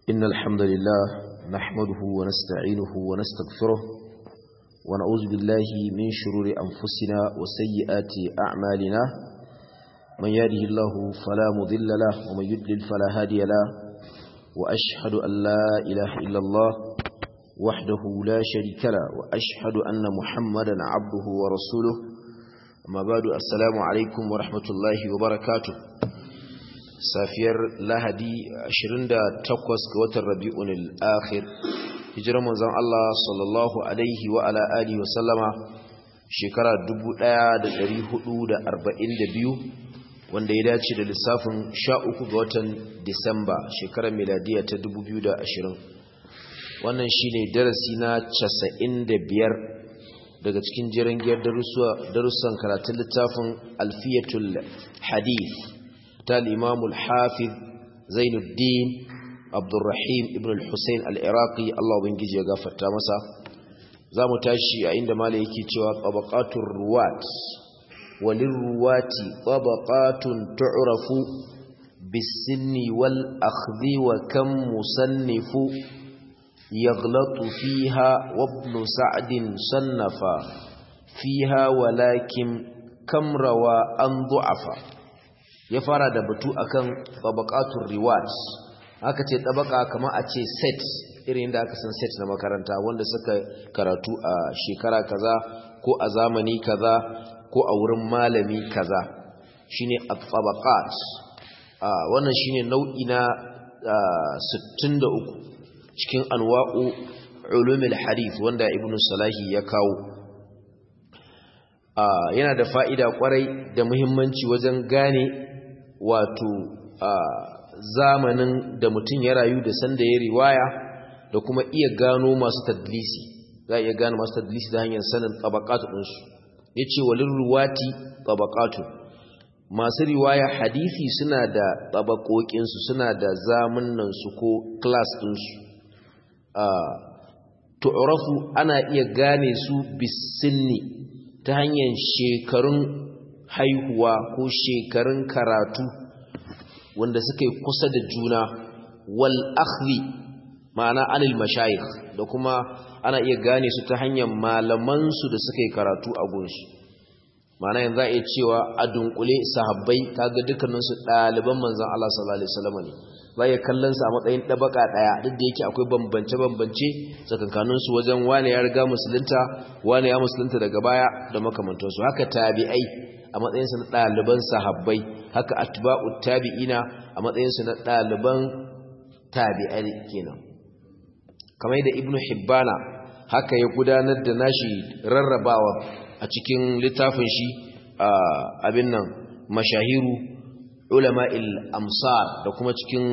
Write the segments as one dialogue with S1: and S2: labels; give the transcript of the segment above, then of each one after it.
S1: إن الحمد لله نحمده ونستعينه ونستغفره ونعوذ بالله من شرور أنفسنا وسيئات أعمالنا من يهده الله فلا مضل له ومن يضلل فلا هادي له وأشهد أن لا إله إلا الله وحده لا شريك له وأشهد أن محمدا عبده ورسوله أما بعد السلام عليكم ورحمة الله وبركاته safiyar lahadi 28 ga watan rabi'un al-akhir hijirar manzon Allah sallallahu alaihi wa ala alihi wa sallama shekara 1442 wanda ya dace da lissafin 13 ga watan Disamba shekarar miladiya ta 2020 wannan shine darasi na 95 daga cikin jiran giyar darussan karatun littafin alfiyatul hadith ta al'imamul hafiz zainuddin abdurrahim ibn al-hussein al'iraqi Allah ubangiji ya gafarta masa za mu tashi a inda mala yake cewa ƙabaƙatun ruwat walin ruwati ƙabaƙatun tu'rafu bisinni wal akhdhi wa kan musannifu yaghlatu fiha wa ibn sa'din sannafa fiha walakin kam rawa an du'afa ya fara da batu akan tabaqatul riwat aka ce tabaka kamar a ce set irin da aka san set na makaranta wanda suka karatu a shekara kaza ko a zamani kaza ko a wurin malami kaza shine at-tabaqat wannan shine nau'i na 63 cikin anwa'u ulumul hadith wanda ibnu salahi ya kawo yana da fa'ida kwarai da muhimmanci wajen gane wato zamanin da mutum ya rayu da sanda ya riwaya da kuma iya gano masu tadlisi za a iya gano masu tadlisi da hanyar sanin tabakatu ɗinsu ya ce walin ruwati tabakatu masu riwaya hadithi suna da tabakokinsu suna da zamanansu ko klas ɗinsu tu'rafu ana iya gane su bisinni ta hanyar shekarun haihuwa ko shekarun karatu wanda suka yi kusa da juna wal akhli ma'ana anil mashayikh da kuma ana iya gane su ta hanyar malamansu da suka yi karatu a gunsu ma'ana yanzu a iya cewa a dunkule sahabbai kaga dukkaninsu ɗaliban manzan Allah sallallahu alaihi wasallam ne za ya kallon su a matsayin ɗabaka ɗaya duk da yake akwai bambance-bambance tsakankaninsu wajen wane ya riga musulunta wane ya musulunta daga baya da makamantansu haka tabi'ai a matsayinsu na ɗaliban sahabbai haka atba'u tabi'ina a matsayinsu na ɗaliban tabi'ai kenan kamar da ibnu hibbana haka ya gudanar da nashi rarrabawa a cikin littafin shi abin nan mashahiru ulama'il amsar da kuma cikin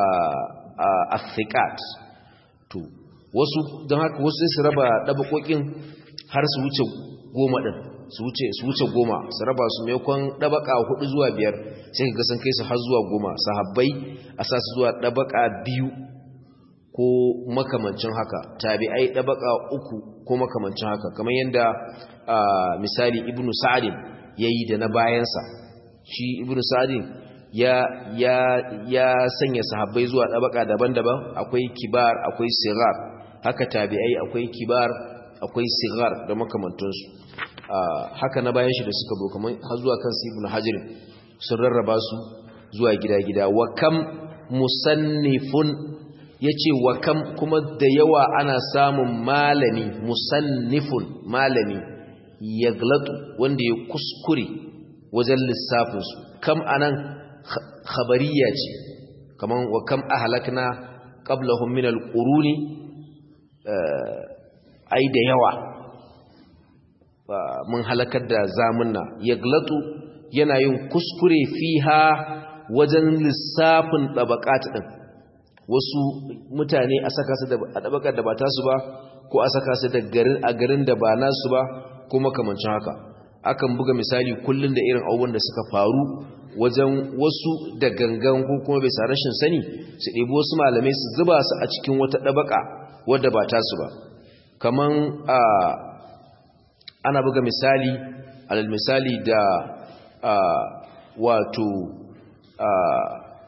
S1: athiqat to wasu don haka wasu sai su raba dabakokin har su wuce goma din su wuce su wuce goma su raba su maimakon dabaka hudu zuwa biyar sai ka san kai su har zuwa goma sahabbai a sa su zuwa dabaka biyu ko makamancin haka tabi'ai dabaka uku ko makamancin haka kamar yadda misali ibnu sa'id yayi da na bayansa shi ibnu sa'id ya ya ya sanya sahabbai zuwa dabaka daban-daban akwai kibar akwai sigar haka tabi'ai akwai kibar akwai sigar da makamantansu haka na bayan shi da suka bo kamar har zuwa kan ibn hajar sun rarraba su zuwa gida-gida wa kam musannifun yace wa kam kuma da yawa ana samun malami musannifun malami yaglatu wanda ya kuskure wajen lissafin su kam anan khabariya ce kaman wa kam ahlakna qablahum min alquruni ai da yawa mun halakar da zamunna yaglatu yana yin kuskure fiha wajen lissafin tabaqat din wasu mutane a saka su da a tabakar da ba ta su ba ko a saka su da garin a garin da ba nasu ba ko makamancin haka akan buga misali kullun da irin abubuwan da suka faru wajen wasu da gangan ko kuma bai sa rashin sani su ɗebi wasu malamai su zuba su a cikin wata ɗabaka wadda ba ta su ba kaman a ana buga misali alal misali da wato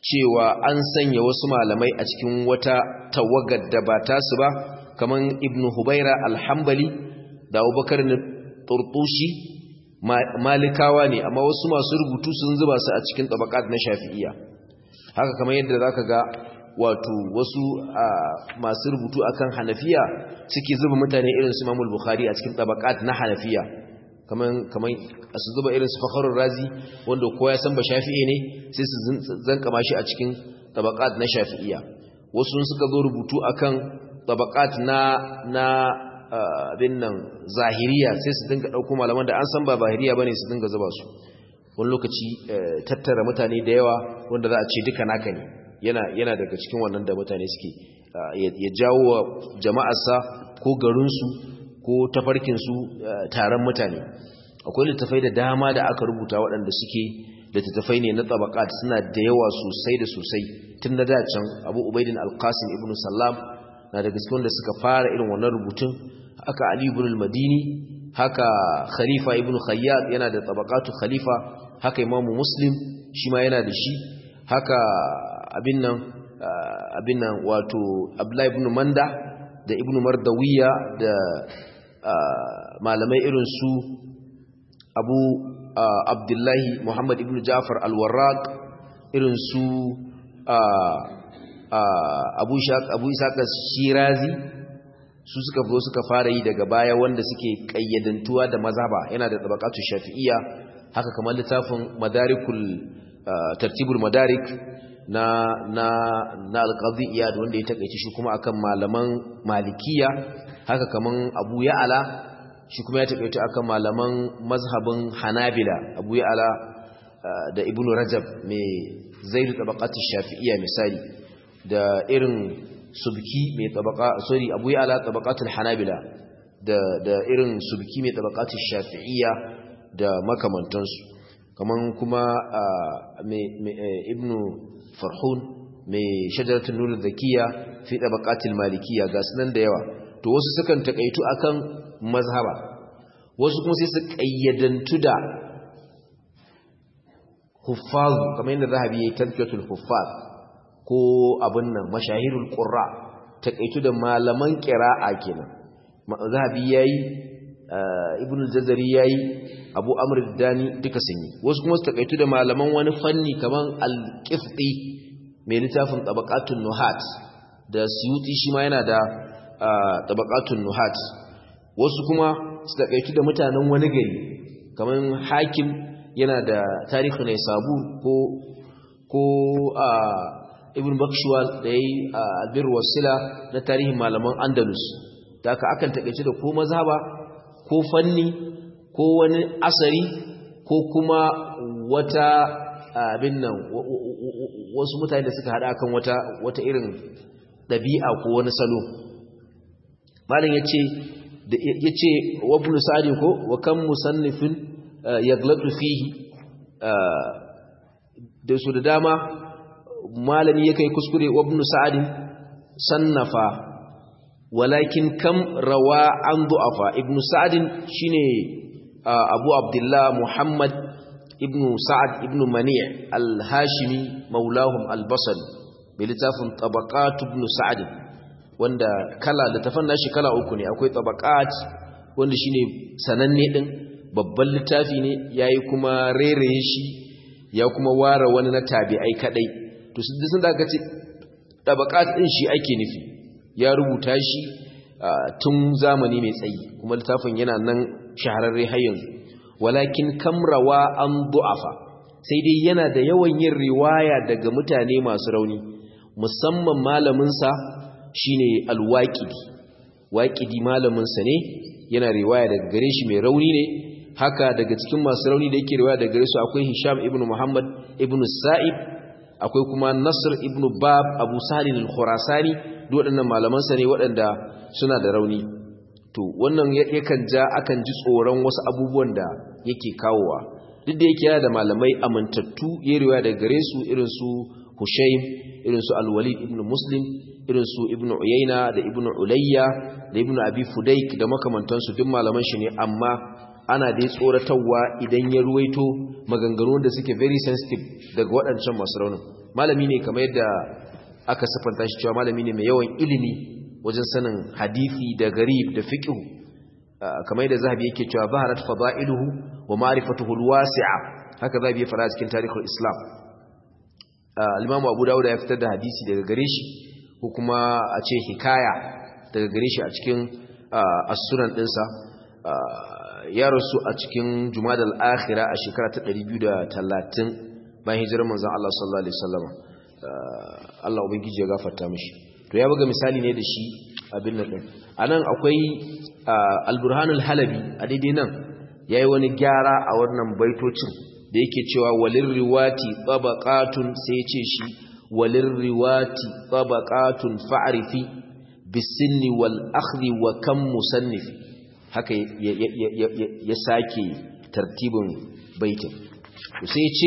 S1: cewa an sanya wasu malamai a cikin wata tawagar da ba tasu ba kaman ibnu hubaira alhambali da abubakar na turtushi malikawa ne amma wasu masu rubutu sun zuba su a cikin tabakat na shafi'iya haka kamar yadda zaka ga wato wasu masu rubutu akan hanafiya suke zuba mutane irin su Imam Bukhari a cikin tabakat na hanafiya kaman kaman su zuba irin su Fakhrul Razi wanda kowa ya san ba Shafi'i ne sai su zanka mashi a cikin tabakat na Shafi'iya wasu suka zo rubutu akan tabakat na na abin nan zahiriya sai su dinga dauko malaman da an san ba zahiriya bane su dinga zuba su wani lokaci tattara mutane da yawa wanda za a ce duka naka ne yana yana daga cikin wannan da mutane suke ya jawo wa jama'arsa ko garinsu ko tafarkinsu taron mutane akwai littafai da dama da aka rubuta waɗanda suke littattafai ne na tabakat suna da yawa sosai da sosai tun da dacen abu ubaidin alkasim ibn sallam na daga cikin wanda suka fara irin wannan rubutun haka ali ibn al-madini haka khalifa ibn khayyat yana da tabakatu khalifa haka imamu muslim shi ma yana da shi haka abin nan abin nan wato abdullahi ibn manda da ibn mardawiya da malamai irin su abu abdullahi muhammad ibn jafar al-warraq irin su abu abu isaka shirazi su suka zo suka fara yi daga baya wanda suke kayyadantuwa da mazhaba yana da tabaqatu shafi'iyya haka kamar littafin madarikul tartibul madarik na na na alqadi iyad wanda ya takeice shi kuma akan malaman malikiya haka kaman abu ya'ala shi kuma ya takeice akan malaman mazhabin hanabila abu ya'ala da ibnu rajab mai zaid tabaqati shafi'iyya misali da irin subki mai tabaqa sorry abu ya'ala tabaqatul hanabila da da irin subki mai tabaqati shafi'iyya da makamantansu kaman kuma ibnu farhun mai shajaratun nuna zakiya fi tabaqatil malikiya ga sunan da yawa to wasu sukan takaitu akan mazhaba wasu kuma sai su kayyadantu da huffaz kamar yadda zahabi yayi tazkiyatul huffaz ko abin nan mashahirul qurra takaitu da malaman qira'a kenan zahabi yayi ibn al-jazari yayi abu amr dani duka sun yi wasu kuma su takaitu da malaman wani fanni kaman al-qifti mai littafin tabaqatun nuhat da suyuti shi ma yana da tabaqatun nuhat wasu kuma su takaitu da mutanen wani gari kaman hakim yana da tarihi ne sabu ko ko ibn bakshwal da yayi albir wasila na tarihin malaman andalus da aka akan takaice da ko mazhaba ko fanni ko wani asari ko kuma wata abin nan wasu mutane da suka hada kan wata wata irin dabi'a ko wani salo malam yace yace wa ibn sa'd ko wa kam musannifin yaglatu fihi da su da dama malami yake kuskure wa ibn sa'd sannafa walakin kam rawa an du'afa ibn sa'd shine abu abdullah muhammad ibn sa'ad ibn mani' al-hashimi maulahum al-basri bi littafin tabaqat ibn sa'd wanda kala da tafanna shi kala uku ne akwai tabaqat wanda shine sananne din babban littafi ne yayi kuma rereye shi ya kuma ware wani na tabi'ai kadai to sun da aka ce tabaqat din shi ake nufi ya rubuta shi tun zamani mai tsayi kuma littafin yana nan shahararre har yanzu walakin kamrawa an du'afa sai dai yana da yawan yin riwaya daga mutane masu rauni musamman malaminsa shine alwaqidi waqidi malaminsa ne yana riwaya daga gare shi mai rauni ne haka daga cikin masu rauni da yake riwaya daga gare su akwai Hisham ibn Muhammad ibn Sa'ib akwai kuma Nasr ibn Bab Abu Salim al-Khurasani duk waɗannan malamansa ne waɗanda suna da rauni to wannan yakan ja akan ji tsoron wasu abubuwan da yake kawowa duk da yake yana da malamai amintattu ya riwaya daga gare su irin su Hushaym irin su Al-Walid ibn Muslim irin su Ibn Uyayna da Ibn Ulayya da Ibn Abi Fudayk da makamantansu duk malaman shi ne amma ana dai tsoratarwa idan ya ruwaito maganganu da suke very sensitive daga waɗancan masu raunin malami ne kamar yadda aka siffanta shi cewa malami ne mai yawan ilimi wajen sanin hadisi da garib da fiqh kamar yadda zahabi yake cewa baharat fada'iluhu wa ma'rifatuhu alwasi'a haka zahabi ya fara cikin tarihul islam al-imam abu dawud ya fitar da hadisi daga gare shi ko kuma a ce hikaya daga gare shi a cikin as-sunan dinsa ya rasu a cikin jumadal akhira a shekara ta 230 bayan hijirar manzon Allah sallallahu alaihi wasallam Allah ubangiji ya gafarta mishi to ya buga misali ne da shi abin nan din anan akwai al-burhanul halabi a daidai nan yayi wani gyara a wannan baitocin da yake cewa walir riwati tabaqatun sai ya ce shi walir riwati tabaqatun fa'rifi bisinni wal akhdhi wa kam musannif haka ya sake tartibin baitin sai ce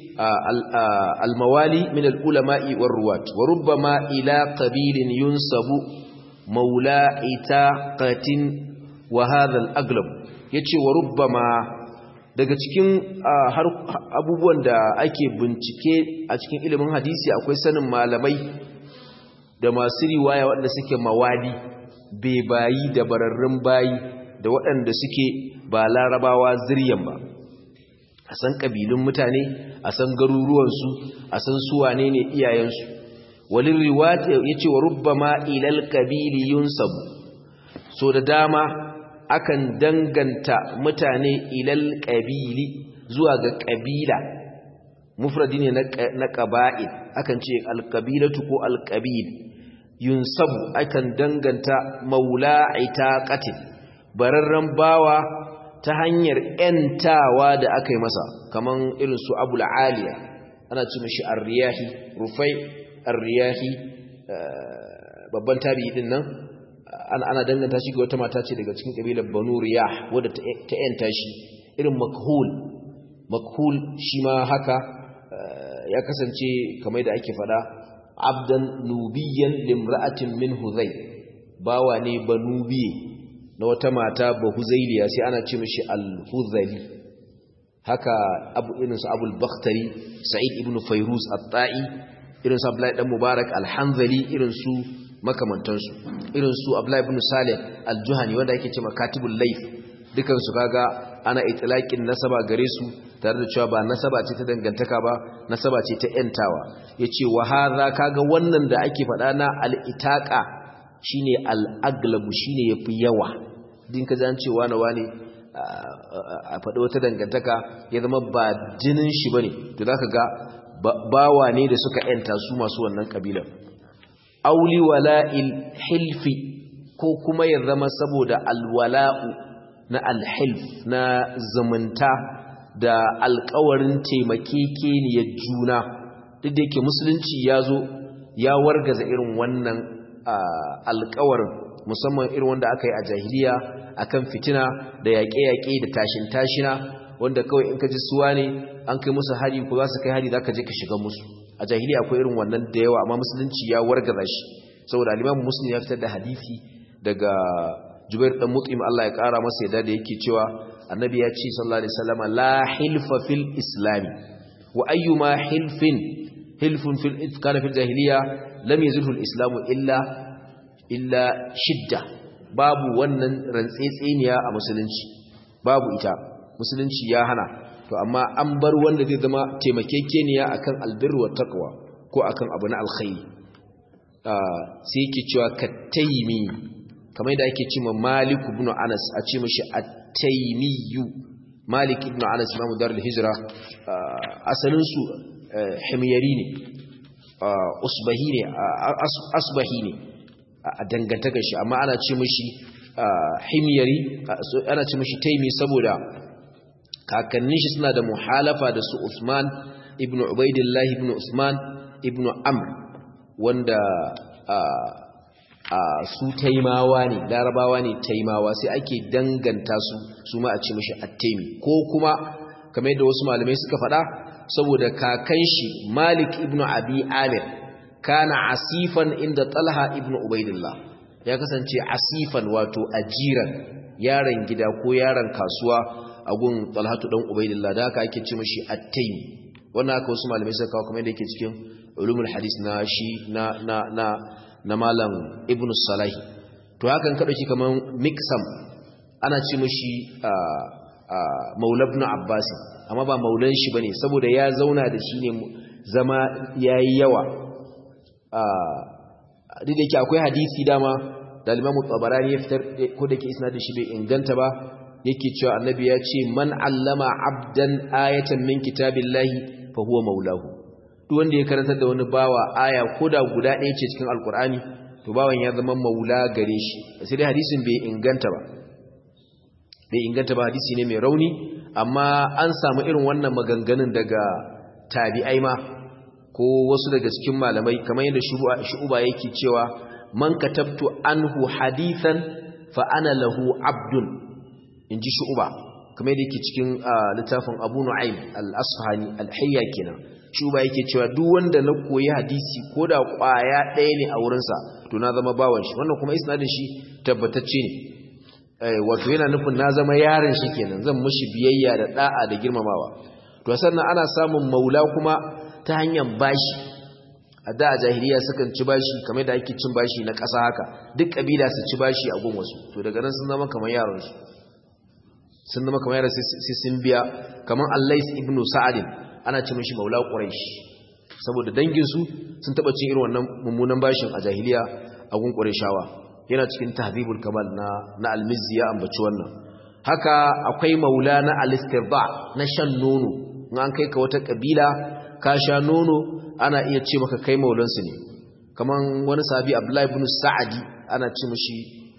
S1: al-mawali min al-ulama'i war ruwat wa rubbama ila qabilin yunsabu maula itaqatin wa hadha al-aglab yace wa rubbama daga cikin abubuwan da ake bincike a cikin ilimin hadisi akwai sanin malamai da masu riwaya waɗanda suke mawali bebayi da bararrun bayi da waɗanda suke ba larabawa ziryan ba a san ƙabilun mutane a san garuruwansu a san suwane ne iyayensu walin riwata ya ce wa rubbama ilal ƙabili yunsabu so da dama akan danganta mutane ilal ƙabili zuwa ga ƙabila mufradi ne na ƙaba'il akan ce alƙabilatu ko alƙabil yunsabu akan danganta maula itaqatin bararren bawa ta hanyar ‘yantawa da aka yi masa kaman irin su abu la'aliya ana ci mashi arriyahi rufai arriyahi babban tabi din nan ana danganta shi ga wata mata ce daga cikin ƙabilar banu riyah wadda ta ‘yanta shi irin makhul makhul shi ma haka ya kasance kamar da ake fada abdan nubiyan limra'atin min huzai bawa ne banubiye na wata mata ba huzailiya sai ana ce mishi al-huzali haka abu irin su abul bakhtari sa'id ibn fayruz at-ta'i irin su abdullahi dan mubarak al-hanzali irin su makamantansu irin su abdullahi ibn salih al-juhani wanda yake cewa katibul layth dukan su kaga ana itlaqin nasaba gare su tare da cewa ba nasaba ce ta dangantaka ba nasaba ce ta yantawa yace wa hadha kaga wannan da ake faɗa na al-itaqa shine al-aglabu shine yafi yawa din ka zan cewa na wani a faɗi wata dangantaka ya zama ba jinin shi bane to zaka ga bawa ne da suka yanta su masu wannan kabilan auli wala'il hilfi ko kuma ya zama saboda alwala'u na alhilf na zumunta da alkawarin taimakekeniyar juna duk da yake musulunci ya zo ya wargaza irin wannan alkawarin musamman irin wanda aka yi a jahiliya akan fitina da yaƙe-yaƙe da tashin-tashina wanda kawai in ka ji suwa ne an kai musu hari ko za su kai hari za ka je ka shiga musu a jahiliya akwai irin wannan da yawa amma musulunci ya wargaza shi saboda alimamu muslim ya fitar da hadisi daga jubair dan mut'im Allah ya kara masa yadda da yake cewa annabi ya ce sallallahu alaihi wasallam la hilfa fil islam wa ayyuma hilfin hilfun fil kana fil jahiliya lam yazilhu al islam illa illa shidda babu wannan rantsetseniya a musulunci babu ita musulunci ya hana to amma an bar wanda zai zama taimakekeniya akan albirru wa taqwa ko akan abu na alkhairi sai yake cewa kataimi kamar yadda ake cewa Malik ibn Anas a ce mishi at-Taymiyu Malik ibn Anas Imam Darul Hijra asalin su himyari ne usbahi ne asbahi ne a dangantaka shi amma ana ce mishi himyari ana ce mishi Taymi saboda kakannin shi suna da muhalafa da su Usman ibn Ubaidillah ibn Usman ibn Amr wanda a su taimawa ne larabawa ne taimawa sai ake danganta su su ma a ce mishi attemi ko kuma kamar yadda wasu malamai suka faɗa saboda kakan shi malik ibn abi amir kana asifan inda talha ibn ubaidillah ya kasance asifan wato ajiran yaron gida ko yaron kasuwa a gun talhatu dan ubaidillah da haka ake ce mishi attemi wannan haka wasu malamai suka kawo kamar yadda yake cikin ulumul hadis na shi na na na na malam ibn salahi to hakan ka dauki kaman miksam ana ce mishi maula ibn abbas amma ba maulan shi bane saboda ya zauna da shi ne zama yayi yawa duk da yake akwai hadisi dama da Imam Tabarani ya fitar ko da ke isnadin shi bai inganta ba yake cewa annabi ya ce man allama abdan ayatan min kitabillahi fa huwa maulahu duk wanda ya karanta da wani bawa aya koda guda ɗaya ce cikin alkur'ani to bawan ya zama maula gare shi sai dai hadisin bai inganta ba bai inganta ba hadisi ne mai rauni amma an samu irin wannan maganganun daga tabi'ai ma ko wasu daga cikin malamai kamar yadda shu'uba yake cewa man katabtu anhu hadithan fa ana lahu abdun inji shu'uba kamar yadda yake cikin littafin Abu Nu'aym al-Asfahani al-Hayya kenan shu'uba yake cewa duk wanda na koyi hadisi koda kwaya ɗaya ne a wurinsa to na zama bawan shi wannan kuma isnadin shi tabbatacce ne wato yana nufin na zama yaron shi kenan zan mushi biyayya da da'a da girmamawa to sannan ana samun maula kuma ta hanyar bashi a da a jahiliya sukan ci bashi kamar da ake cin bashi na ƙasa haka duk ƙabila su ci bashi a gun wasu to daga nan sun zama kamar yaron su sun zama kamar yaron sai sun biya kamar allais ibn sa'adin ana ci mishi maula quraish saboda dangin su sun taba cin irin wannan mummunan bashin a jahiliya a gun qurayshawa yana cikin tahdhibul kamal na na al-mizzi ya ambaci wannan haka akwai maula na al-istirda na shan nono in an kai ka wata kabila ka sha nono ana iya ce maka kai maulansu ne kaman wani sahabi abdullahi ibn sa'adi ana ce mishi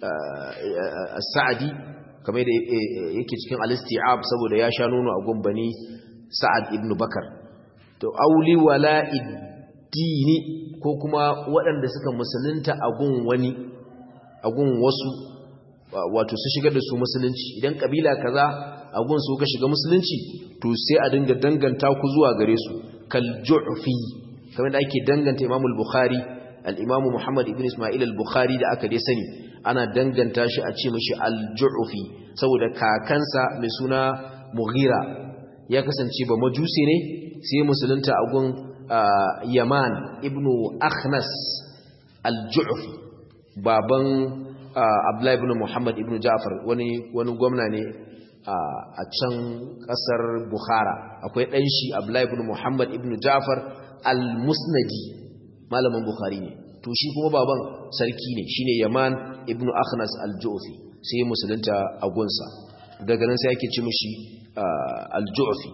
S1: sa'adi kamar da yake cikin al-isti'ab saboda ya sha nono a gumbani sa'ad ibn bakar to auli wala iddini ko kuma waɗanda suka musulunta a gun wani a gun wasu wato su shigar da su musulunci idan kabila kaza a gun su ka shiga musulunci to sai a dinga danganta ku zuwa gare su kal ju'fi kamar da ake danganta Imam al-Bukhari al-Imam Muhammad ibn Isma'il al-Bukhari da aka dai sani ana danganta shi a ce mishi al-ju'fi saboda kakansa mai suna Mughira ya kasance ba majusi ne sai musulunta a gun Yaman ibn Akhnas al-Ju'fi baban Abdullahi ibn Muhammad ibn Ja'far wani wani gwamna ne a can kasar Bukhara akwai dan shi Abdullahi ibn Muhammad ibn Ja'far al-Musnadi malamin Bukhari ne to shi kuma baban sarki ne shine Yaman ibn Akhnas al-Ju'fi sai musulunta a gunsa daga nan sai yake ci mishi al-Ju'fi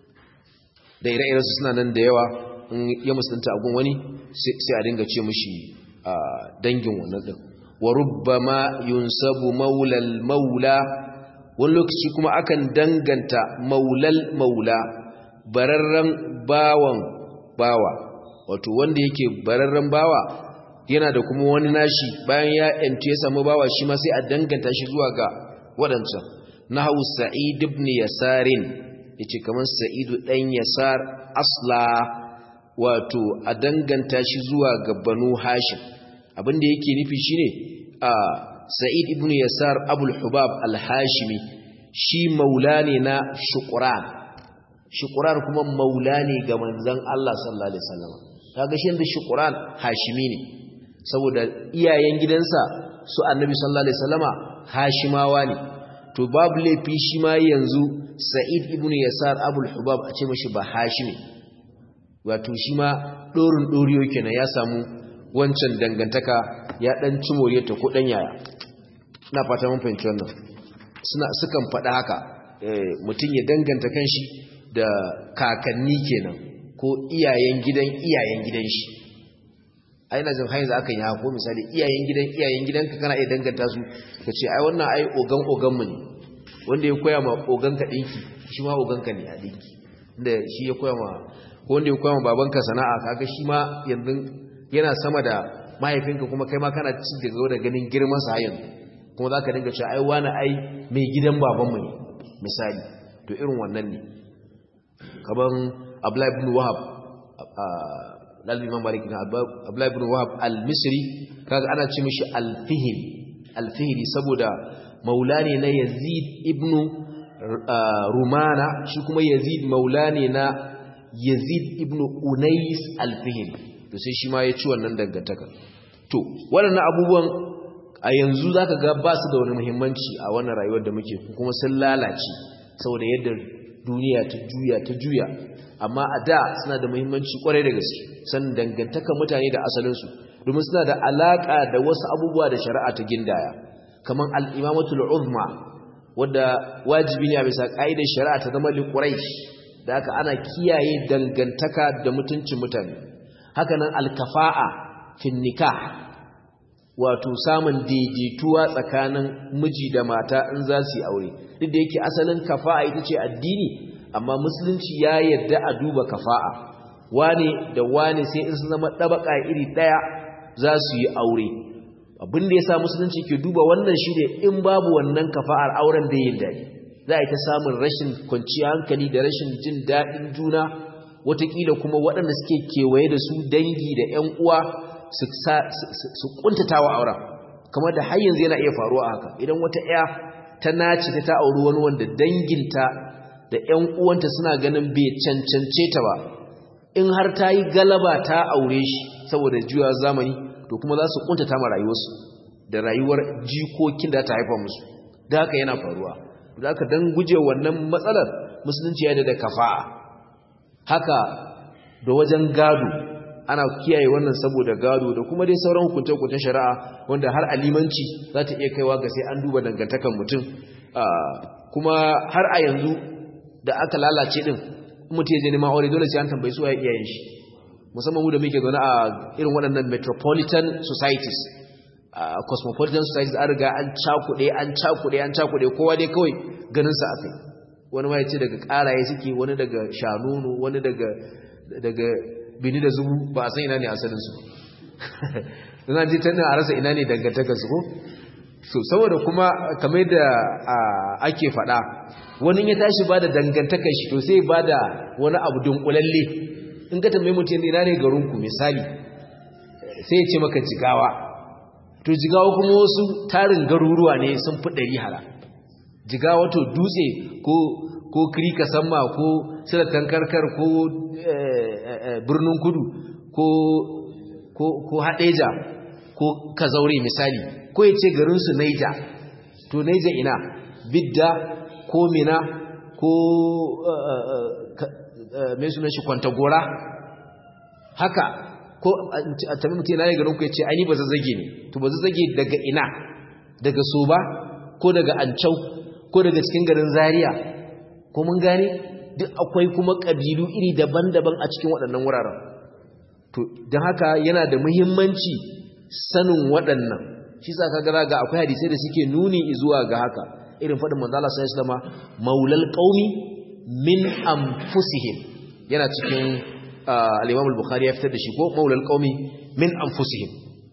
S1: da ire-iren su suna nan da yawa in ya musulunta a gun wani sai a dinga ce mishi dangin wannan din wa rubbama yunsabu maulal maula wani lokaci kuma akan danganta maulal maula bararren bawan bawa wato wanda yake bararren bawa yana da kuma wani nashi bayan ya yanci ya samu bawa shi ma sai a danganta shi zuwa ga waɗancan nahu sa'id ibn yasarin yace kamar sa'idu dan yasar asla wato a danganta shi zuwa ga banu hashim abinda yake nufi shine a sa'id ibn yasar abul hubab al-hashimi shi maula ne na shuqran shuqran kuma maula ne ga manzon Allah sallallahu alaihi wasallam kaga shi da shuqran hashimi ne saboda iyayen gidansa su annabi sallallahu alaihi wasallama hashimawa ne to babu laifi shi ma yanzu sa'id ibn yasar abul hubab a ce mashi ba hashimi wato shi ma dorin doriyo kenan ya samu wancan dangantaka ya dan ci moriyarta ko dan yaya ina fata mun fahimci wannan suna sukan faɗa haka mutum ya danganta kanshi da kakanni kenan ko iyayen gidan iyayen gidan shi ai na jin haiza akan yi hako misali iyayen gidan iyayen gidanka kana iya danganta su ka ce ai wannan ai ogan ogan mu ne wanda ya koya ma ogan ka dinki shi ma ogan ka ne a dinki inda shi ya koya ma ko wanda ya koya ma babanka sana'a kaga shi ma yanzu yana sama da mahaifinka kuma kai ma kana ci daga da ganin girman sa yanzu kuma zaka dinga cewa ai wani ai mai gidan babanmu ne misali to irin wannan ne kaman Abdullah ibn Wahab dalil Imam Malik na Abdullah ibn Wahab al-Misri kaga ana ce mishi al-Fihri al-Fihri saboda maulani na Yazid ibn Rumana shi kuma Yazid maulani na Yazid ibn Unais al-Fihri to sai shi ma ya ci wannan dangantaka to waɗannan abubuwan a yanzu zaka ga ba su da wani muhimmanci a wannan rayuwar da muke kuma sun lalace saboda yadda duniya ta juya ta juya amma a da suna da muhimmanci kwarai da gaske san dangantaka mutane da asalinsu domin suna da alaka da wasu abubuwa da shari'a ta gindaya kamar al-imamatul uzma wadda wajibi ne a bisa ka'idar shari'a ta zama li quraish da haka ana kiyaye dangantaka da mutuncin mutane haka nan al-kafa'a fi nikah wato samun daidaituwa tsakanin miji da mata in za su yi aure duk da yake asalin kafa'a ita ce addini amma musulunci ya yarda a duba kafa'a wane da wane sai in sun zama ɗabaka iri ɗaya za su yi aure abin da ya sa musulunci ke duba wannan shi ne in babu wannan kafa'ar auren da yin daɗi za a yi ta samun rashin kwanciyar hankali da rashin jin daɗin juna watakila kuma waɗanda suke kewaye da su dangi da 'yan uwa su ƙuntata wa auren kamar da har yanzu yana iya faruwa haka idan wata 'ya ta naci ta ta auri wani wanda danginta da 'yan uwanta suna ganin bai cancance ta ba in har ta yi galaba ta aure shi saboda juya zamani to kuma za su kuntata ma rayuwarsu da rayuwar jikokin da ta haifa musu da haka yana faruwa da haka don guje wannan matsalar musulunci ya da kafa'a haka da wajen gado ana kiyaye wannan saboda gado da kuma dai sauran hukunce-hukuncen shari'a wanda har alimanci za ta iya kaiwa ga sai an duba dangantakan mutum kuma har a yanzu da aka lalace din mutum ya je neman aure dole sai an tambayi su waye iyayen shi musamman mu da muke zaune a irin waɗannan metropolitan societies cosmopolitan societies an riga an cakuɗe an cakuɗe an cakuɗe kowa dai kawai ganin sa akai wani ma ya ce daga ƙaraye suke wani daga shanunu wani daga daga bini da zubu ba a san ina ne asalin su don an ji tannin a rasa ina ne dangantakar su ko so saboda kuma kamar da ake faɗa wani ya tashi ba da dangantakar shi to sai ba da wani abu dunkulalle in ka tambayi mutum ina ne garinku misali sai ya ce maka jigawa to jigawa kuma wasu tarin garuruwa ne sun fi ɗari hala jigawa to dutse ko ko kirika samma ko silatan karkar ko birnin kudu ko ko haɗeja ko kazaure misali ko ya ce garinsu naija to naija ina bidda ko mina ko mai suna shi kwantagora haka ko a tabi mutum yana garin ku ya ce aini ba zazzage ne to ba zazzage daga ina daga soba ko daga ancau ko daga cikin garin zaria ko mun gane duk akwai kuma ƙabilu iri daban-daban a cikin waɗannan wuraren to don haka yana da muhimmanci sanin waɗannan shi sa kaga ga akwai hadisai da suke nuni zuwa ga haka irin faɗin manzala sai islama maulal qaumi min anfusihim yana cikin al-imam al-bukhari ya fitar da shi ko maulal qaumi min anfusihim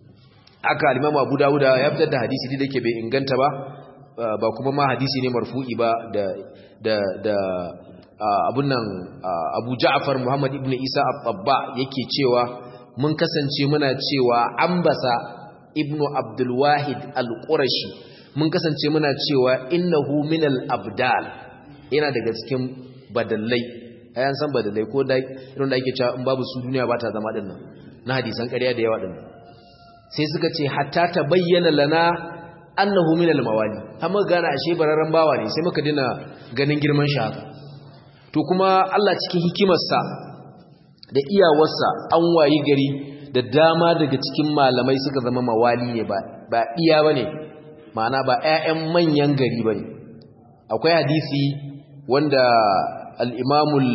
S1: aka al-imam abu dawud ya fitar da hadisi da yake bai inganta ba ba kuma ma hadisi ne marfu'i ba da da da abun nan abu ja'far muhammad ibn isa at-tabba yake cewa mun kasance muna cewa ambasa ibnu abdul wahid al-qurashi mun kasance muna cewa innahu minal abdal yana daga cikin badallai ayan san badallai ko da irin da ake cewa in babu su duniya ba ta zama dinnan na hadisan ƙarya da yawa dinnan sai suka ce hatta ta bayyana lana annahu minal mawali har muka gane ashe bararren bawa ne sai muka dina ganin girman shi haka to kuma Allah cikin hikimarsa da iyawarsa an wayi gari da dama daga cikin malamai suka zama mawali ne ba ba iya bane ma'ana ba 'ya'yan manyan gari bane akwai hadisi wanda al-imamul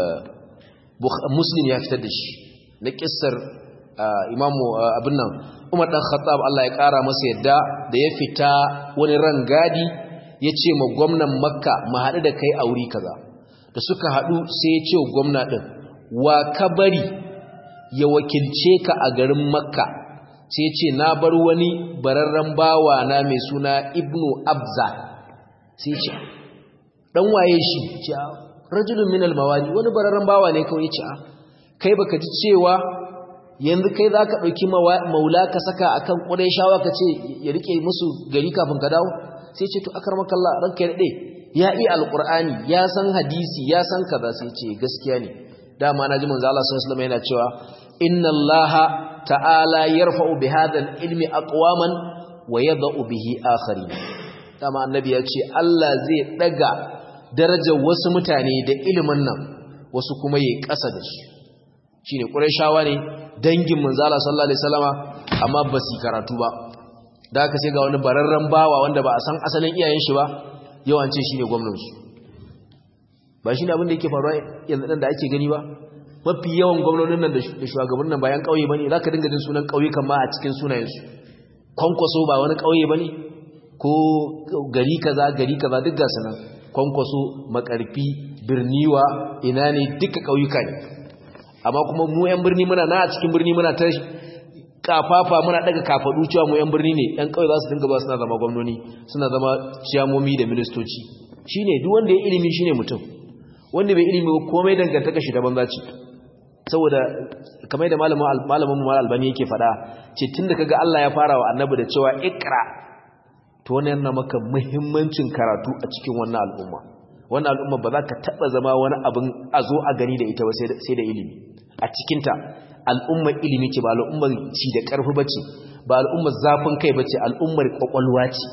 S1: muslim ya fitar da shi na kissar imamu abin nan umar dan khattab Allah ya kara masa yadda da ya fita wani rangadi ya ce ma gwamnan makka mu haɗu da kai a wuri kaza da suka haɗu sai ya ce wa gwamna ɗin wa ka bari ya wakilce ka a garin makka sai ce na bar wani bararren bawa na mai suna ibnu abza sai ce dan waye shi ce rajulun minal mawali wani bararren bawa ne kawai ce kai baka ji cewa yanzu kai za ka ɗauki maula ka saka a kan ƙudai shawa ka ce ya riƙe musu gari kafin ka dawo sai ce to akar makalla ranka ya daɗe ya iya alƙur'ani ya san hadisi ya san kaza sai ce gaskiya ne dama na ji manzo Allah sallallahu alaihi wasallam yana cewa inna allaha ta'ala yarfa'u bi hadha al-ilmi aqwaman wa yadh'u bihi akharin dama annabi ya ce Allah zai daga darajar wasu mutane da ilimin nan wasu kuma yayi ƙasa da su shine qurayshawa ne dangin manzo Allah sallallahu alaihi wasallama amma ba su karatu ba da aka sai ga wani bararren bawa wanda ba a san asalin iyayen shi ba yawance shine gwamnatin su ba shine abin da yake faruwa yanzu dan da ake gani ba mafi yawan gwamnonin nan da shugabannin nan bayan kauye bane zaka dinga jin sunan kauye kan ma a cikin sunayen su kwankwaso ba wani kauye bane ko gari kaza gari kaza duk ga sanan kwankwaso makarfi birniwa ina ne duka kauyuka ne amma kuma mu yan birni muna na a cikin birni muna ta kafafa muna daga kafadu cewa mu yan birni ne yan kauye za su dinga ba suna zama gwamnoni suna zama ciyamomi da ministoci shine duk wanda ya ilimi shine mutum wanda bai ilimi ba komai dangantaka shi da banza ce saboda kamar da malamin malamin mu albani yake fada ce tunda kaga Allah ya fara wa annabi da cewa ikra to wannan yana maka muhimmancin karatu a cikin wannan al'umma wannan al'umma ba za ka taba zama wani abin a zo a gani da ita ba sai da ilimi a cikinta al'ummar ilimi ce ba al'ummar ci da ƙarfi ba ce ba al'ummar zafin kai ba ce al'ummar ƙwaƙwalwa ce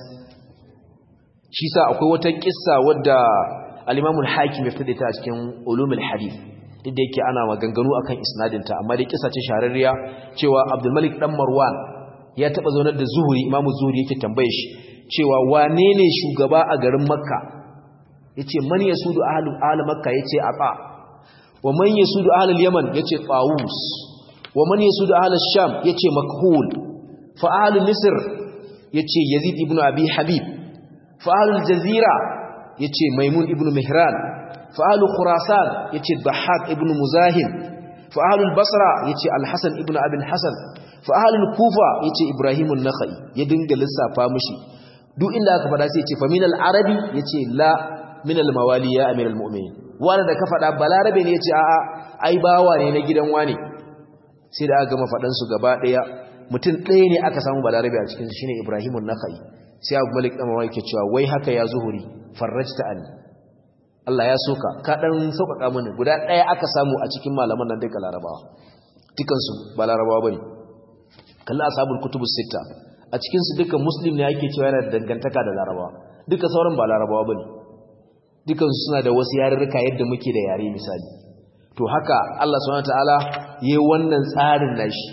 S1: shi sa akwai wata ƙissa wadda al'imamun hakim ya fita ta a cikin ulumul hadith duk da yake ana maganganu akan isnadinta amma dai ƙissa ce shahararriya cewa abdulmalik dan marwan ya taɓa zaunar da zuhuri imamu zuhuri yake tambaye shi cewa wane ne shugaba a garin makka ya ce man ya sudu ahalin makka ya ce a wa man ya sudu ahalin yaman ya ce tsawus wa man ya sudu ahalin sham ya ce makhul fa ahalin misir ya ce yazid ibn abi habib fa ahalin jazira ya ce maimun ibn mihran fa ahalin khurasan ya ce bahaq ibn muzahim fa ahalin basra ya ce alhassan ibn abin hassan fa ahalin kufa ya ce ibrahimun nakhai ya dinga lissafa mushi duk inda aka fada sai ya ce fa min al-arabi ya ce la min al-mawali ya amir al-mu'minin wanda da ka fada balarabe ne ya ce a'a ai bawa ne na gidan wani sai da aka gama fadan su gaba daya mutum ɗaya ne aka samu balarabe a cikin shine ibrahimun nakhai sai abu malik dan mawaki cewa wai haka ya zuhuri farrajta an Allah ya soka ka dan sauƙaƙa mini guda ɗaya aka samu a cikin malaman nan duka larabawa dukansu ba larabawa bane kalla ashabul kutubus sita a cikinsu duka muslim ne ake cewa yana da dangantaka da larabawa duka sauran ba larabawa ba ne dukansu suna da wasu yarurruka yadda muke da yare misali to haka allah subhanahu ta'ala ya yi wannan tsarin nashi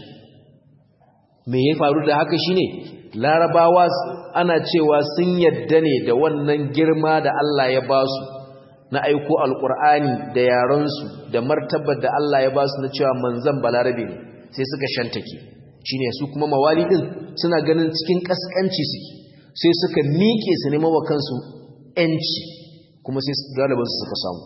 S1: me ya faru da haka shine larabawa ana cewa sun yadda ne da wannan girma da allah ya ba su na aiko alkur'ani da yarensu da martabar da allah ya ba su na cewa manzan balarabe ne sai suka shantake shine su kuma mawali din suna ganin cikin kaskanci suke sai suka miƙe su neman wa kansu yanci kuma sai galiban su suka samu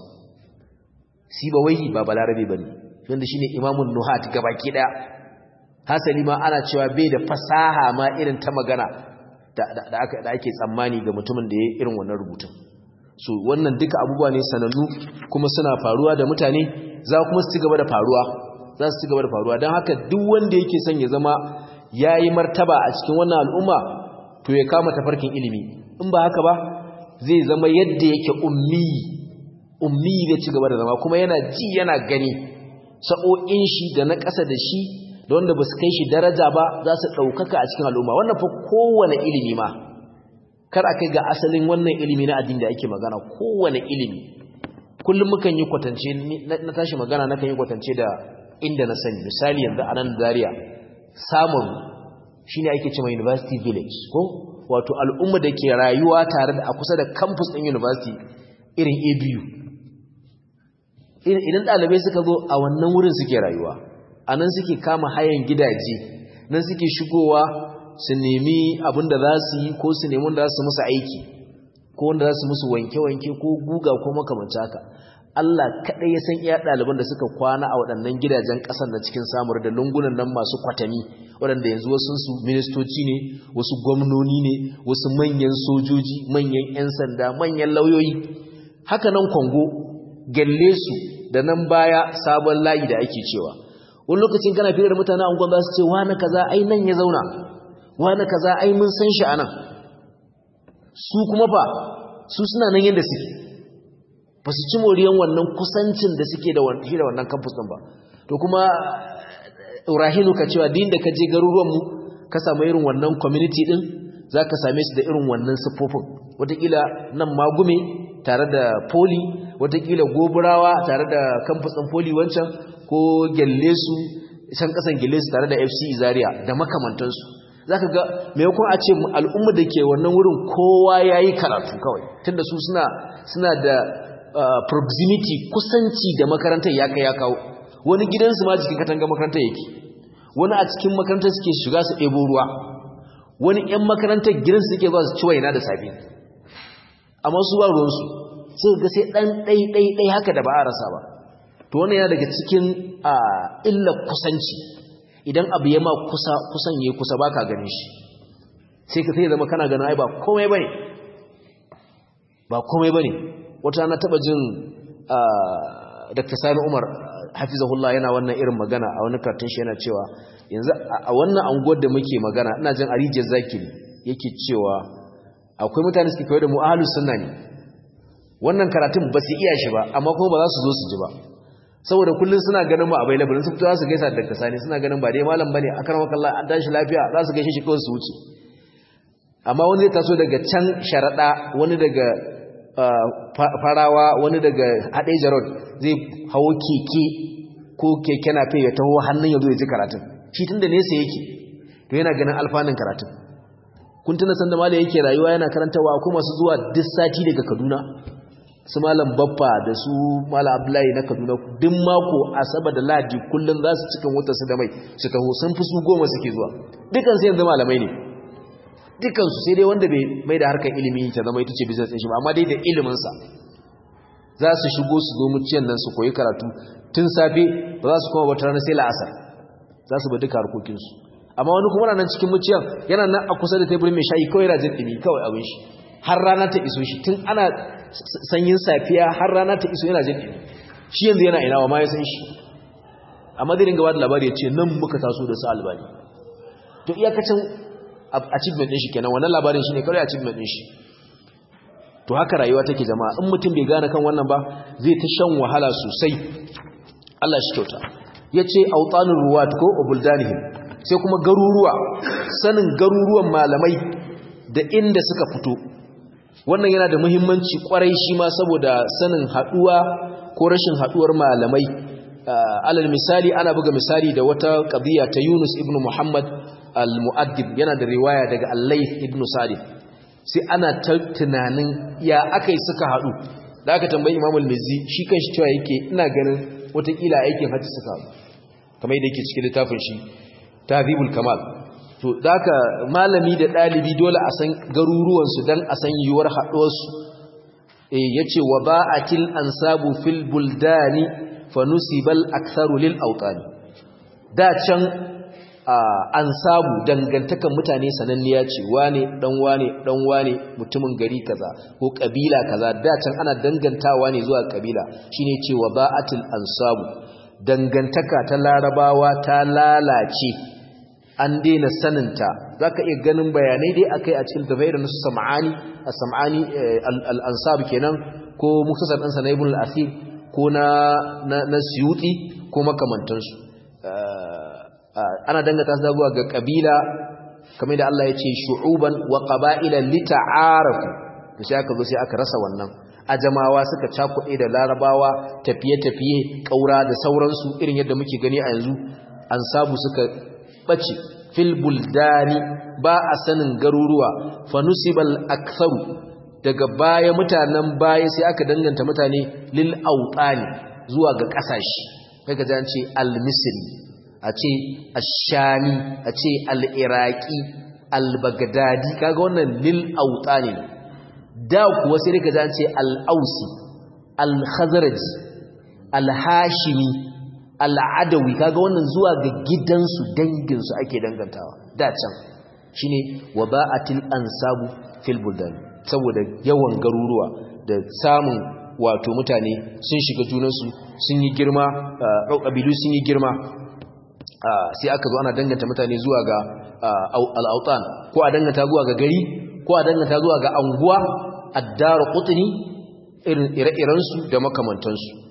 S1: si ba wai ba balarabe bane wanda shine imamun nuhat gabaki daya hasali ma ana cewa bai da fasaha ma irin ta magana da ake tsammani ga mutumin da ya irin wannan rubutun so wannan duka abubuwa ne sanannu kuma suna faruwa da mutane za kuma su ci gaba da faruwa za su ci gaba da faruwa don haka duk wanda yake son ya zama ya yi martaba a cikin wannan al'umma to ya kama tafarkin ilimi in ba haka ba zai zama yadda yake ummi ummi zai ci gaba da zama kuma yana ji yana gani sa'o'in shi da na ƙasa da shi da wanda ba su kai shi daraja ba za su ɗaukaka a cikin al'umma wannan fa kowane ilimi ma kar a kai ga asalin wannan ilimi na addini da ake magana kowane ilimi kullum mukan yi kwatance na tashi magana na kan yi kwatance da inda na sani misali yanzu a nan Zaria samun shine ake cewa university village ko wato al'umma da ke rayuwa tare da a kusa da campus ɗin university irin ABU idan ɗalibai suka zo a wannan wurin suke rayuwa a nan suke kama hayan gidaje nan suke shigowa su nemi abin da za su yi ko su nemi wanda za su musu aiki ko wanda za su musu wanke-wanke ko guga ko makamanci haka Allah kaɗai ya san iya ɗaliban da suka kwana a waɗannan gidajen ƙasar na cikin samar da lungunan nan masu kwatami waɗanda yanzu wasu su ministoci ne wasu gwamnoni ne wasu manyan sojoji manyan 'yan sanda manyan lauyoyi haka nan kwango gyalle su da nan baya sabon layi da ake cewa wani lokacin kana fiye da mutane angon za su ce wani kaza ai nan ya zauna wani kaza ai mun san shi a nan su kuma fa su suna nan yadda suke ba su ci moriyan wannan kusancin da suke da wannan campus ɗin ba to kuma rahinu ka cewa din da ka je garuruwanmu ka samu irin wannan community ɗin za ka same su da irin wannan siffofin watakila nan magume tare da poli watakila goburawa tare da campus ɗin poli wancan ko gyalle su can ƙasan gyalle su tare da fc zaria da makamantansu za ka ga maimakon a ce al'umma da ke wannan wurin kowa ya yi karatu kawai tunda su suna da proximity kusanci da makarantar ya kai ya kawo wani gidansu ma jikin katanga makarantar yake wani a cikin makarantar suke shiga su ɗebo ruwa wani 'yan makarantar gidansu suke zuwa su ci waina da safe amma su ba ruwansu sai ga sai ɗan ɗai-ɗai haka da ba a rasa ba to wannan yana daga cikin illar kusanci idan abu ya ma kusa kusan yayi kusa baka ganin shi sai ka sai zama kana ganin ai ba komai bane ba komai bane wata na taba jin Dr. Sani Umar hafizahullah yana wannan irin magana a wani kartun shi yana cewa yanzu a wannan anguwar da muke magana ina jin Arijiyar Zakiri yake cewa akwai mutane suke kawai da mu ahlus sunna ne wannan karatun ba su iya shi ba amma kuma ba za su zo su ji ba saboda kullun suna ganin mu available sun fito su gaisa da Dr. Sani suna ganin ba dai malam bane akan wakallah an tashi lafiya za su gaishe shi kawai su wuce amma wani zai taso daga can sharada wani daga farawa wani daga Hadeja Road zai hawo keke ko keke na fe ya taho hannun yazo ya ji karatun shi tunda nesa yake to yana ganin alfanun karatun kun tuna sanda malai yake rayuwa yana karantawa akwai masu zuwa duk sati daga Kaduna su malam baffa da su malam abdullahi na kaduna duk mako asaba da ladi kullum za su cikin wutar su da mai su taho sun fi su goma suke zuwa dukan su yanzu malamai ne dukan su sai dai wanda bai mai da harkar ilimi ta zama ita ce business din shi ba amma dai da ilimin sa za su shigo su zo muciyan nan su koyi karatu tun safe ba za su koma wata rana sai la'asar za su ba duka harkokin su amma wani kuma nan cikin muciyan yana nan a kusa da teburin mai shayi kawai yana jin dimi kawai abin shi har rana ta iso shi tun ana sanyin safiya har rana ta iso yana jin ɗini shi yanzu yana ina wa ma ya san shi a madirin gaba da labari ya ce nan muka taso da su albani to iyakacin achievement ɗin shi kenan wannan labarin shi ne kawai achievement ɗin shi to haka rayuwa take jama'a in mutum bai gane kan wannan ba zai ta shan wahala sosai Allah shi kyauta ya ce autanin ruwa ko obuldanihim sai kuma garuruwa sanin garuruwan malamai da inda suka fito wannan yana da muhimmanci kwarai shi ma saboda sanin haduwa ko rashin haduwar malamai alal misali ana buga misali da wata qadiya ta Yunus ibn Muhammad al-Mu'addib yana da riwaya daga Al-Layth ibn Sa'id sai ana ta tunanin ya akai suka hadu da aka tambayi Imam al-Mizzi shi kanshi cewa yake ina ganin watakila aikin hajji suka hadu kamar yadda yake cikin littafin shi Tahdhibul Kamal to daka malami da dalibi dole a san garuruwansu dan a san yiwuwar haɗuwarsu eh yace wa ba'atil ansabu fil buldani fanusibal aktharu lil awtani da can ansabu dangantakan mutane sananniya ce wane dan wane dan wane mutumin gari kaza ko kabila kaza da can ana dangantawa ne zuwa kabila shine ce wa ba'atil ansabu dangantaka ta larabawa ta lalace an daina saninta za ka iya ganin bayanai dai a kai a cikin tafai da nasu sam'ani a sam'ani al'ansab kenan ko muktasar ɗansa na ibn al'asir ko na siyuti ko makamantansu ana dangata su zuwa ga ƙabila kamar da Allah ya ce shu'uban wa ƙaba'ila lita'arafu da sai aka zo sai aka rasa wannan ajamawa suka cakuɗe da larabawa tafiye-tafiye ƙaura da sauransu irin yadda muke gani a yanzu an sabu suka ɓace fil buldani ba a sanin garuruwa fanusibal aktharu daga baya mutanen baya sai aka danganta mutane lil autani zuwa ga ƙasashe kaga jan ce al-misri a ce ash-shami a ce al-iraqi al-baghdadi kaga wannan lil autani da kuwa sai kaga jan ce al-ausi al-khazraj al-hashimi al'adawi kaga wannan zuwa ga gidansu danginsu ake dangantawa da can shine waba'atil ansabu fil buldan saboda yawan garuruwa da samun wato mutane sun shiga junansu sun yi girma ƙabilu sun yi girma sai aka zo ana danganta mutane zuwa ga al'autan ko a danganta zuwa ga gari ko a danganta zuwa ga anguwa addara qutni irin ire-irensu da makamantansu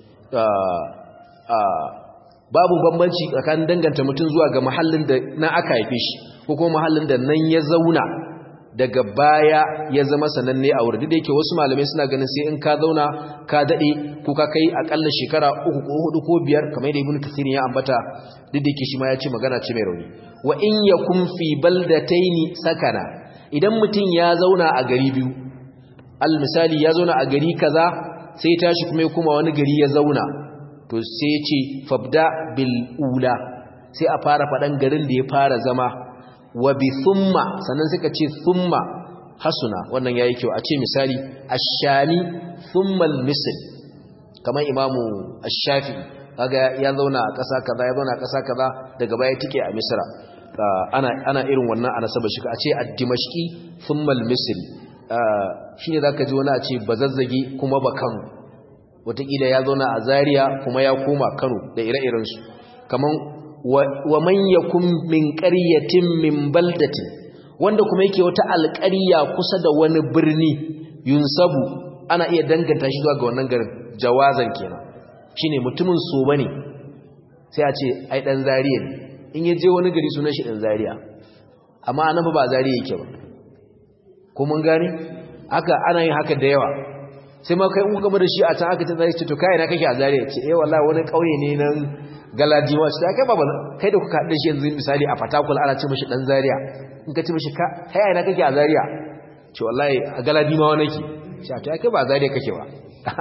S1: babu bambanci tsakanin danganta mutum zuwa ga mahallin da na aka haife shi ko kuma mahallin da nan ya zauna daga baya ya zama sananne a wurin da yake wasu malamai suna ganin sai in ka zauna ka dade ko ka kai akalla shekara uku ko hudu ko biyar kamar yadda ibnu kathir ya ambata duk da yake shi ma ya ce magana ce mai rauni wa in yakum fi baldataini sakana idan mutum ya zauna a gari biyu al misali ya zauna a gari kaza sai tashi kuma ya kuma wani gari ya zauna to sai ya ce fabda bil ula sai a fara faɗan garin da ya fara zama wa bi thumma sannan suka ce thumma hasuna wannan yayi kyau a ce misali ash-shami thumma al-misr kamar imamu ash-shafi kaga ya zauna a ƙasa kaza ya zauna a ƙasa kaza daga baya tike a misra ana ana irin wannan a nasaba shi a ce ad-dimashqi thumma al-misr shine zaka ji wani a ce bazazzagi kuma ba kano wataƙila ya zauna a zaria kuma ya koma kano da ire-irensu kaman wa man yakun min qaryatin min baldatin wanda kuma yake wata alƙarya kusa da wani birni yunsabu ana iya danganta shi zuwa ga wannan garin jawazan kenan shine mutumin so bane sai a ce ai dan zariya ne in ya je wani gari sunan shi dan zariya amma annabi ba zariya yake ba ko mun gane haka ana yin haka da yawa sai ma kai in kuka da shi a can aka ce zai ce to kai na kake a zariya ce eh wallahi wani kauye ne nan galadiwa ce kai baba kai da kuka haɗa shi yanzu misali a fatakul ana ce mishi dan zariya in ka ce mishi ka kai ina kake a zariya ce wallahi a galadiwa wani ke ce to kai ba a zariya kake ba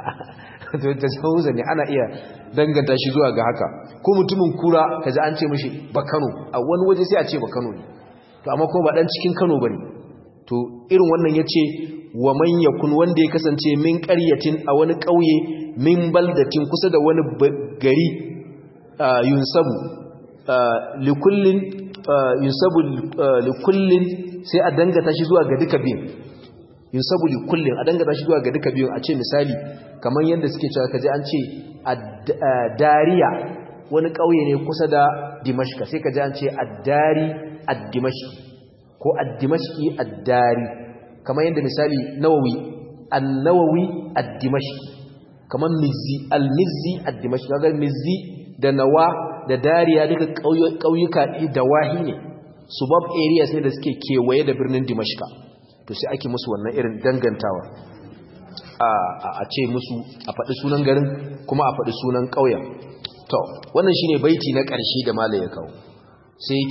S1: to da sauza ne ana iya danganta shi zuwa ga haka ko mutumin kura kaji an ce mishi ba Kano a wani waje sai a ce ba Kano ne to amma ko ba dan cikin Kano bane to irin wannan yace wa man yakun wanda ya kasance min qaryatin a wani kauye min baldatin kusa da wani gari yunsabu likullin yunsabu likullin sai a dangata shi zuwa ga duka biyun yunsabu likullin a dangata shi zuwa ga duka biyun a ce misali kamar yadda suke cewa kaje an ce dariya wani kauye ne kusa da dimashka sai kaje an ce addari ad-dimashqi ko ad-dimashqi ad-dari kamar yadda misali nawawi an-nawawi ad-dimashqi kamar mizzi al-mizzi ad-dimashqi kaga mizzi da nawa da dariya duka kauyuka da wahi ne suburb areas ne da suke kewaye da birnin dimashqa to sai ake musu wannan irin dangantawa a ce musu a faɗi sunan garin kuma a faɗi sunan ƙauyen to wannan shine baiti na ƙarshe da mala ya kawo sai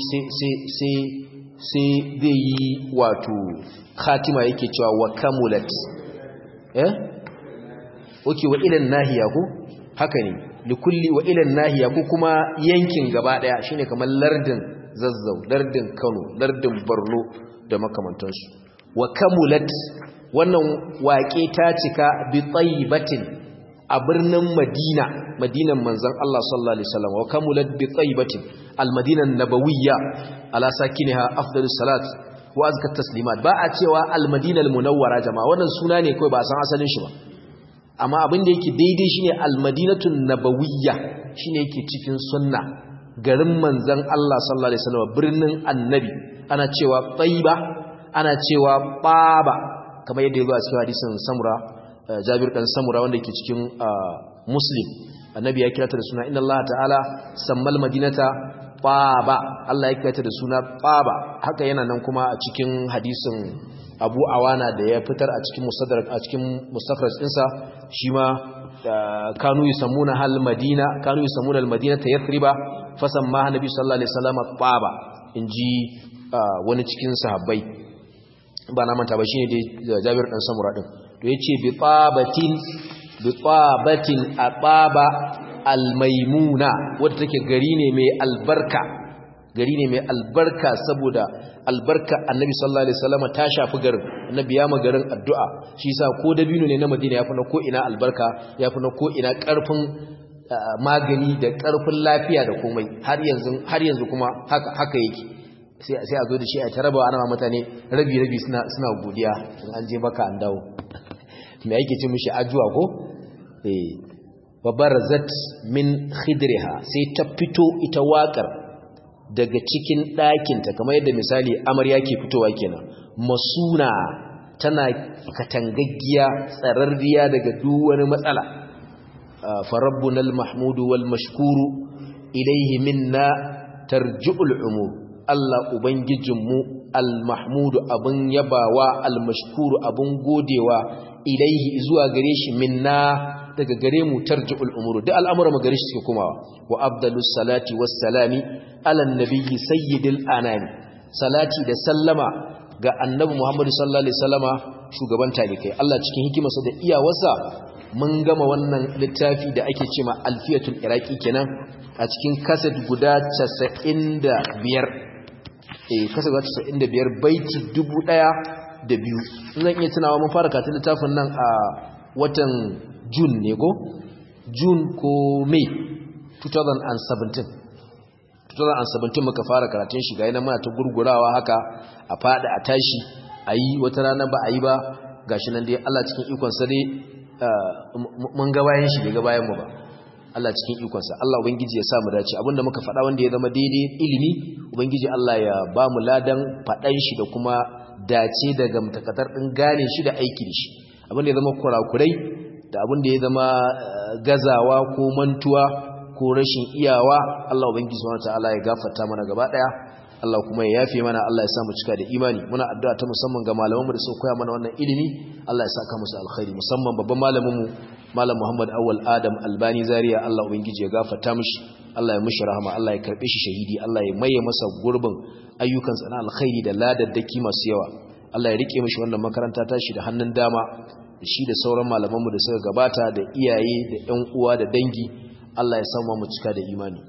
S1: sai zai yi wato khatima yake cewa wa kamulat eh oke wa ilan nahiya ko haka ne likulli wa ilan nahiya ko kuma yankin gaba daya shine kamar lardin zazzau lardin Kano lardin Borno da makamantansu wa kamulat wannan waƙe ta cika bi tayyibatin a birnin Madina Madinan manzon Allah sallallahu alaihi wasallam wa kamulat bi tayyibatin al-Madina nabawiyya ala sakiniha afdalus salat wa azka taslimat ba a cewa al-Madina al-munawwara jama'a wannan suna ne kawai ba a san asalin shi ba amma abin da yake daidai shine al-Madinatun nabawiyya shine yake cikin sunna garin manzon Allah sallallahu alaihi wasallam birnin annabi ana cewa tayyiba ana cewa baba kamar yadda ya zo a cikin hadisin samura jabir dan samura wanda yake cikin muslim annabi ya kira ta da suna inna allaha ta'ala sammal madinata baba Allah ya kira ta da suna baba haka yana nan kuma a cikin hadisin abu awana da ya fitar a cikin musaddarak a cikin mustakhraj dinsa shi ma kanu yusammuna hal madina kanu yusammuna al madinata yathriba fasamma annabi sallallahu alaihi wasallam baba inji wani cikin sahabbai ba na manta ba shine dai Jabir dan Samura din to yace bi tabatin bi tabatin ababa almaimuna wanda take gari ne mai albarka gari ne mai albarka saboda albarka annabi sallallahu alaihi wasallam ta shafi garin annabi ya magarin addu'a shi yasa ko dabino ne na Madina yafi na ko ina albarka yafi na ko ina karfin magani da karfin lafiya da komai har yanzu har yanzu kuma haka haka yake sai a zo da shi a taraba ana mutane rabi-rabi suna godiya in an je maka an dawo mai yake ce mishi ajuwa ko? babbar zat min khidriha sai ta fito ita wakar daga cikin ɗakinta kamar yadda misali amarya ke fitowa kenan masuna tana katangaggiya tsararriya daga duk wani matsala farabbunal mahmudu wal mashkuru ilaihi minna tarji'ul umur Allah ubangijinmu al mahmudu abun yabawa al mashkuru abun godewa ilaihi zuwa gare shi minna daga gare mu tarji'ul umur duk al'amuran gare shi suke komawa wa abdalus salati was salami ala nabiyyi sayyidil anami salati da sallama ga annabi Muhammad sallallahu alaihi wasallama shugaban talikai Allah cikin hikimarsa da iyawarsa mun gama wannan littafi da ake cewa alfiyatul iraqi kenan a cikin kaset guda 95 eh kaset guda 95 baiti 1000 da biyu zan iya tunawa mun fara karatun littafin nan a watan June ne go June ko May 2017 2017 muka fara karatun shi ga yana muna ta gurgurawa haka a fada a tashi a yi wata rana ba a yi ba gashi nan dai Allah cikin ikonsa dai mun ga bayan shi bai ga bayan mu ba Allah cikin ikonsa Allah ubangiji ya sa mu dace abinda muka faɗa wanda ya zama daidai ilimi ubangiji Allah ya ba mu ladan faɗan shi da kuma dace daga mutakatar din gane shi da aiki da shi abinda ya zama kurakurai da abinda ya zama gazawa ko mantuwa ko rashin iyawa Allah ubangiji subhanahu wataala ya gafarta mana gaba daya Allah kuma ya yafe mana Allah ya sa mu cika da imani muna addu'a ta musamman ga malaman mu da suka koya mana wannan ilimi Allah ya saka musu alkhairi musamman babban malamin mu malam Muhammad Awwal Adam Albani Zaria Allah ubangiji ya gafarta mishi Allah ya mishi rahama Allah ya karbe shi shahidi Allah ya maye masa gurbin ayyukan sa na alkhairi da ladaddaki masu yawa Allah ya rike mishi wannan makaranta ta shi da hannun dama shi da sauran malaman mu da suka gabata da iyaye da ƴan uwa da dangi Allah ya samu mu cika da imani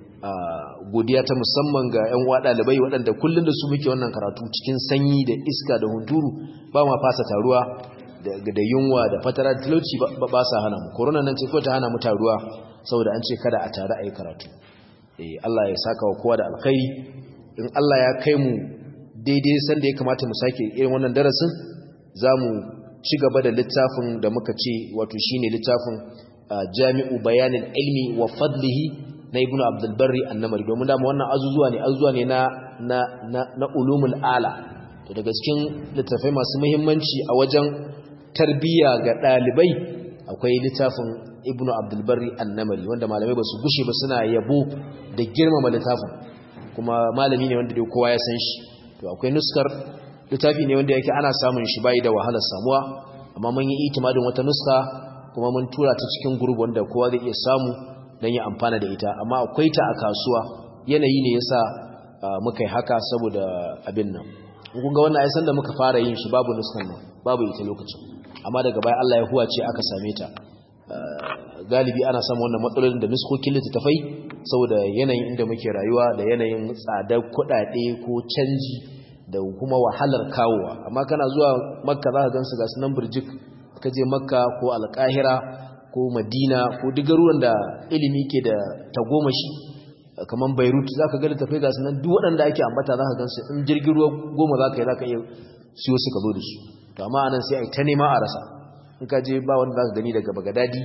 S1: godiya ta musamman ga 'yan uwa ɗalibai waɗanda kullum da su muke wannan karatu cikin sanyi da iska da hunturu ba ma fasa taruwa da yunwa da fatara da talauci ba sa hana mu korona nan ce ko ta hana mu taruwa saboda an ce kada a tare a yi karatu Allah ya saka wa kowa da alkhairi in Allah ya kai mu daidai sanda ya kamata mu sake irin wannan darasin za mu ci gaba da littafin da muka ce wato shine littafin jami'u bayanin ilmi wa fadlihi na ibnu abdul barri annamari domin dama wannan azuzuwa ne azuzuwa ne na na na, na ulumul ala to daga cikin littafai masu muhimmanci a wajen tarbiyya ga dalibai akwai littafin ibnu abdul barri annamari wanda malamai ba su gushe ba suna yabo da girmama littafin kuma malami ne wanda dai kowa ya san shi to akwai nuskar littafi ne wanda yake ana samun shi bai da wahalar samuwa amma mun yi itimadin wata nuska kuma mun tura ta cikin gurbi wanda kowa zai iya samu don yi amfana da ita amma akwai ta a kasuwa yanayi ne yasa muka yi haka saboda abin nan kun ga wannan aisan da muka fara yin shi babu nuskan nan babu ita lokacin amma daga baya Allah ya huwace aka same ta galibi ana samun wannan matsalolin da nuskokin littattafai saboda yanayin inda muke rayuwa da yanayin tsadar kuɗaɗe ko canji da kuma wahalar kawowa amma kana zuwa makka za ka gansu ga sunan birjik ka je makka ko alƙahira ko madina ko duk garuruwan da ilimi ke da tagomashi kamar beirut za ka gani tafai gasu nan duk waɗanda ake ambata za ka gan su in jirgin ruwa goma za ka yi za ka iya siyo su ka zo da su to amma anan sai a yi ta nema a rasa in ka je ba wanda za ka gani daga bagadadi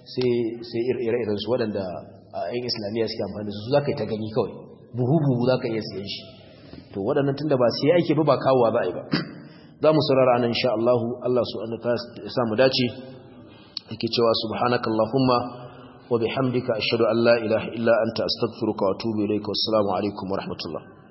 S1: sai ire-iren su waɗanda a yan islamiyya suke amfani da su za ka yi ta gani kawai buhu-buhu za ka iya siyan shi to waɗannan tun da ba sai ake ba ba kawowa za a yi ba za mu saurara anan insha Allah Allah su an ta samu dace yake cewa subhanaka allahumma wa bihamdika ashhadu an la ilaha illa anta astaghfiruka wa atubu ilayka wassalamu alaikum wa rahmatullah